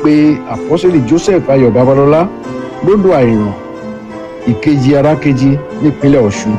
pe àpọ́sẹ̀lì joseph ayọ̀ babalọ́lá lódò àìràn ìkejì arákejì nípínlẹ̀ ọ̀ṣun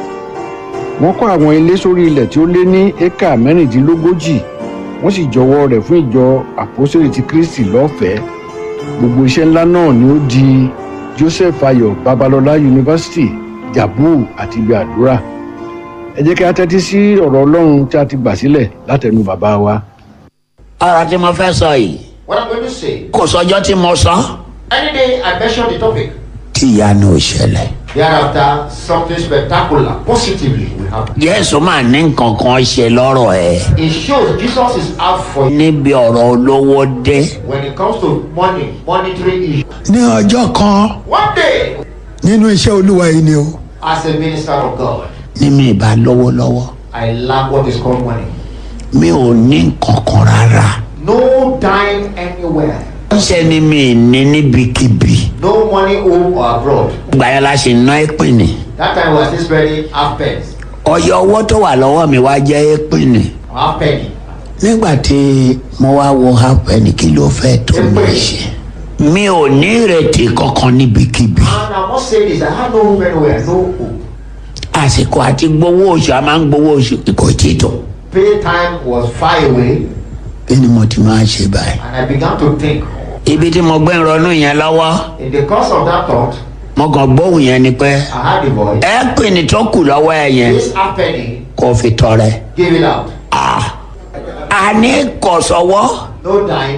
wọ́n kọ́ àwọn ilé sórí ilẹ̀ tí ó lé ní éka mẹ́rìndínlógójì wọ́n sì jọwọ́ rẹ̀ fún ìjọ àpọ́sẹ̀lì ti kristi lọ́fẹ̀ẹ́ gbogbo iṣẹ́ ńlá náà ni ó di joseph ayọ̀ babalọ́lá yunifásitì jabu àti ibi àdúrà ẹ jẹ́ kí a tẹ́tí sí ọ̀rọ̀ ọlọ́run tí a ti gbà sílẹ̀ látẹnu bàbá wa. ọ̀rọ̀ tí mo fẹ́ sọ yìí What I'm going to say, kò sọjọ́ tí mo sọ. any day I mention the topic, tí ìyanu ò ṣẹlẹ̀. thereafter something spectacular, positively will happen. jésù máa ní nǹkan kan ṣe lọ́rọ̀ ẹ̀. It shows Jesus is out for you níbi ọ̀rọ̀ olówó dé. when it comes to money, monetary issues. ní ọjọ́ kan One day, nínú iṣẹ́ olúwa yìí ni o as a minister of God, ní mi ìbá lówó lọ́wọ́. I lack what is called money. mi ò ní nǹkan kan rárá. No dime anywhere. ṣe ni mi ní níbikíbi. No money home or abroad. ìgbà yẹn la ṣe ná ìpínì. That time we were still spending half pence, ọyọ owó tó wà lọ́wọ́ mi wá jẹ́ ìpínì. half penny. nígbà tí mo wá wo hapẹ́ni kí ló fẹ́ tó mi ṣe. mi ò ní ìrètí kankan níbikíbi. And I must say this, I had no home anywhere, no home. àsìkò àti gbowó oṣù a máa ń gbowó oṣù kò tí ì tó. Pay time was far away, kí ni mo ti máa ṣe báyìí. and I began to think. ibi tí mo gbé ń ronú yẹn lọ́wọ́ In the course of that thought, mo kàn gbóhùn yẹn ni pé I had a voice. ẹ pè ní tó kù lọ́wọ́ ẹ yẹn This half penny, kó fi tọrẹ. give it out. Ah, a ní kò sọ́wọ́ No dime.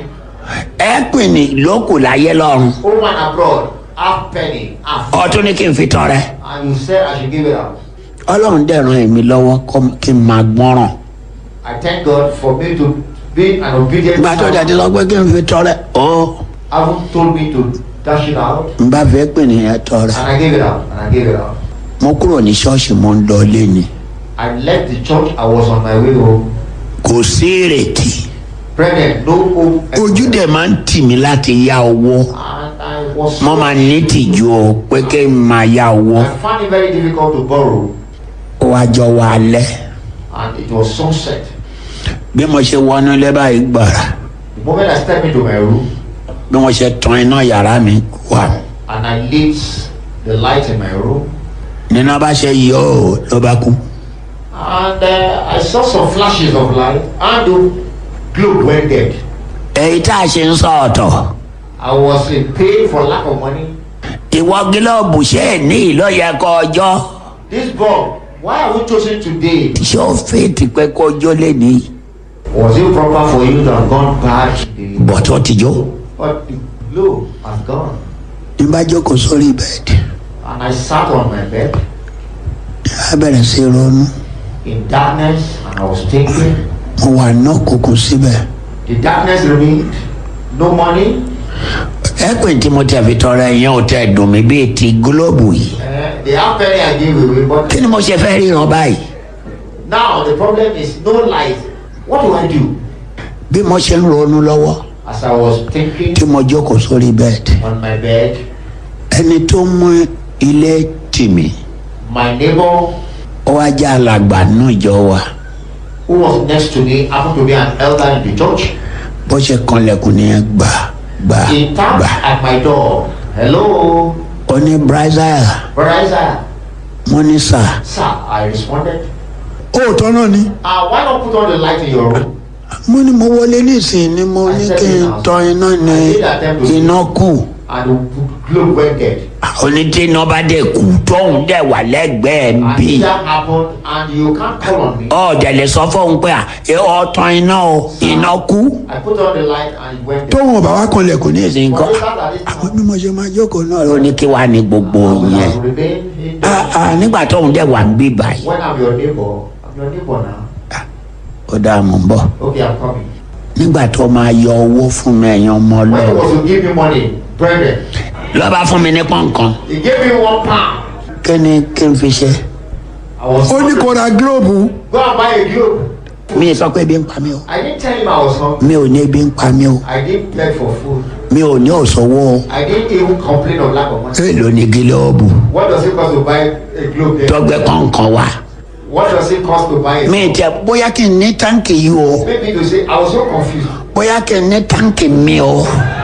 ẹ pè ní ló kù láyé lọ́run Home and abroad, half penny, half. ọtún ní kí n fi tọrẹ. And you said I should give it out. ọlọ́run dẹ̀ ran èmi lọ́wọ́ kó- kí n máa gbọ́ràn. I thank God for me to be an obedient ìgbà tó dẹ̀ ti lọ pé kí n fi tọrẹ. ó Haven't told me to dash it out, n bá fẹ́ pè ní yẹn tọrẹ. and I gave it out, and I gave it out. mo kúrò ní ṣọ́ọ̀ṣì mo ń lọ ilé ni. I left the church. I was on my way home. kò sí ìrètí. Pregnant, no home. ojú dẹ̀ máa ń tì mí láti yá owó. And I was. mo máa ní tìjú o pé kí n máa yá owó. I found it very difficult to borrow, ó wá jọ wá alẹ́. and it was sunset. bí mo ṣe wọnú ilé báyìí gbàrà The moment I stepped into my room bí mo ṣe tan iná yàrá mi wà and I lit the light in my room, nínú bá ṣe yọ ọ́ ló bá kú. and uh, I saw some flashes of light, and the globe went dead. èyí tá a ṣe ń sọ ọ̀tọ̀ I was in pain for lack of money. ìwọ gílọ́ọ̀bù ṣé ẹ̀ ní ìlọ́yẹ kọ ọjọ́ This bulb, why are we choosing today? ṣé ó fèètì pé kó ọjọ́ lè ní Was it proper for you to have gone bad today? bọ̀tọ̀ tìjọ́. But the globe has gone. ní bá jókòó sórí bẹ́ẹ̀dì And I sat on my bed á bẹ̀rẹ̀ sí ronú in darkness and I was thinking. mo wà náà kókó síbẹ̀. The darkness remained. No money. ẹ pè tí mo tẹ̀ fi tọrọ ẹ̀yàn ò tẹ̀ dùn mí bíi ti gílọ́ọ̀bù yìí. Uh, the half penny I gave away. But kí ni mo ṣe fẹ́ ríran báyìí. now the problem is no light. What do I do? bí mo ṣe ń ronú lọ́wọ́ As I was thinking tí mo jókòó sórí bẹ́ẹ̀dì. on my bed, ẹni tó mú ilé tì mí my neighbor ó wá jẹ́ alàgbà nínú ìjọ wa who was next to me happened to be an elder in the church. bó ṣe kanlẹ̀kùn nìyẹn gbà gbà He tapped gbà. at my door. Hello, ó ní brazil brother Isaiah. mo ní sà Sir, I responded. òótọ́ náà ni Uh, why not put on the light in your room? mo ní mo wọlé nísìnyí ni mo ní kí n tan iná ní iná kù And the globe went dead. onídé iná bá dẹ̀ kú tóun dẹ̀ wà lẹ́gbẹ̀ẹ́ And bí that happened, and you can't call on me. ọ̀dẹ̀ lè sọ fóun pé à ẹ ọ tan iná o iná kú I put on the light and it went dead. tóun ọba wa kanlẹ̀kùn ní nísìnyí But kọ́ later at this àwọn time, bí mo ṣe máa jókòó náà ó ní kí wàá ní gbogbo I will yẹn have remained in the Ah, ah, nígbà tóun dẹ̀ wà ń bí báyìí When I'm your neighbor, I'm your neighbor now. ó dáa mọ̀ ń bọ̀. Okay, I'm coming. nígbà tó máa yọ owó fún mi ẹ̀yàn ọmọ When he ọlọ́run was to give me money, brethren, lọ́ba fún mi ní pọ́nkan he gave me one pound. kí ni kí n fi ṣe I was ó ní hungry. kó ra gílóòbù Go and buy a globe. mi ì sọ pé ebi ń pa mí o I didn't tell him I was hungry. mi ò ní ebi ń pa mí o I didn't beg for food. mi ò ní òṣòwò o I didn't even complain of lack of money. èèlò ní gílọ́ọ̀bù What does it cost to buy a globe there? tọgbẹ́ kọ̀ọ̀kan wá What does it cost to buy a mi ì tẹ bóyá kí n ní táǹkì yìí o Maybe to say, I was so confused. bóyá kí n ní táǹkì mi o